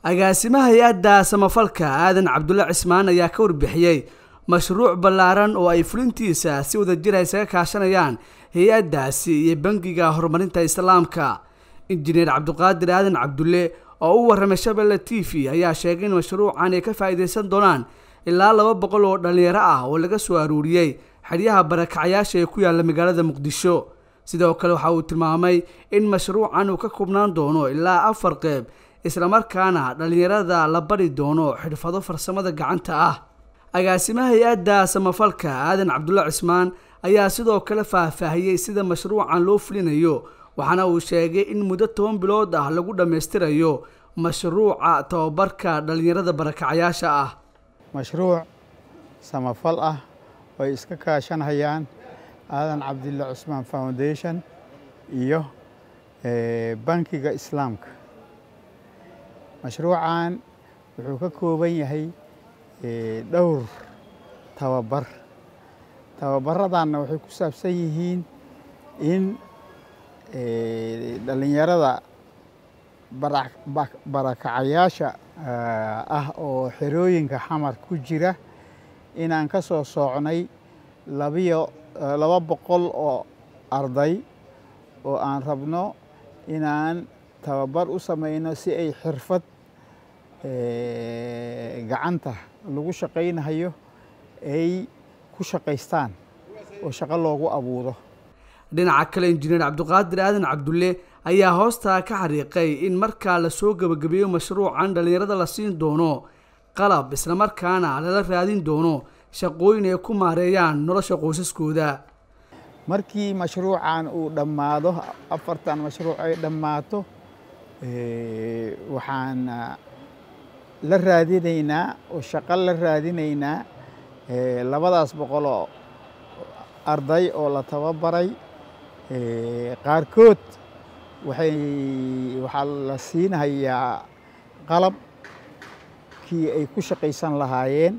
agaasimaha hay-adda samafalka aadan cabdulle cismaan ayaa ka warbixiyey mashruuc ballaaran oo ay fulintiisa si wadajir ay isaga kaashanayaan hay-addaasi iyo bangiga horumarinta islaamka injineer cabdiqaadir aadan cabdulle oo u warramay shabelle t v ayaa sheegay in mashruucan ay ka faa'iidaysan doonaan ilaa laba boqol oo dhallinyaro ah oo laga soo aruuriyey xeryaha barakacyaasha ee ku yaalla magaalada muqdisho sidoo kale waxa uu tilmaamay in mashruucan uu ka koobnaan doono ilaa afar qeyb islamarkaana dhallinyarada la bari doono xirfado farsamada gacanta ah agaasimaha hay-adda samafalka aadan cabdulle cismaan ayaa sidoo kale faahfaahiyey sida mashruucan loo fulinayo waxaana uu sheegay in muddo toban bilood ah lagu dhammaystirayo mashruuca tababarka dhallinyarada barakacyaasha ah mashruuc samafal ah oo ay iska kaashanhayaan aadan cabdille cusmaan foundation iyo bankiga islaamka mashruucan wuxuu ka kooban yahay dhowr tababar tababaradanna waxay ku saabsan yihiin in dhallinyarada barakacayaasha ah oo xerooyinka xamar ku jira inaan ka soo soocnay labiyo laba boqol oo arday oo aan rabno inaan tababar u samayno si ay xirfad gacanta lagu shaqaynayo ay ku shaqaystaan oo shaqo loogu abuuro dhinaca kale injineer cabdiqaadir aadan cabdulle ayaa hoostaa ka xariiqay in markaa lasoo gebagabeeyo mashruucan dhallinyarada la siin doono qalab islamarkaana lala raadin doono shaqooyin ay ku maareeyaan nolosha qoysaskooda markii mashruucan uu dhammaado afartan mashruuc ay dhammaato waxaan la raadinaynaa oo shaqo la raadinaynaa labadaas boqoloo arday oo la tababaray qaarkood waxay waxaa la siinahayaa qalabkii ay ku shaqaysan lahaayeen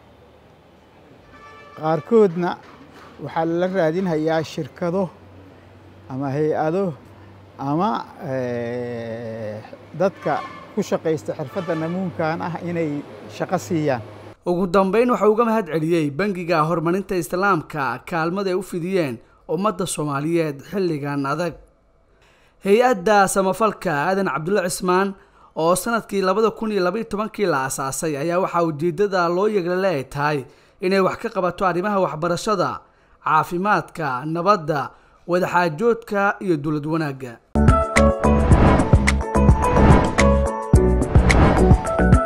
qaarkoodna waxaa la raadinhayaa shirkado ama hay-ado ama dadka ku shaqaysta xirfadda namuunkan ah inay shaqo siiyaan ugu dambeyn waxau uga mahad celiyey bangiga horumarinta islaamka kaalmada ay u fidiyeen ummadda soomaaliyeed xilligan adag hay-adda samafalka aadan cabdulle cismaan oo sanadkii labada kun iyo labaiyo tobankii la asaasay ayaa waxaa ujeedada loo yeglale ay tahay inay wax ka qabato arrimaha waxbarashada caafimaadka nabadda wadaxaajoodka iyo dowlad wanaagga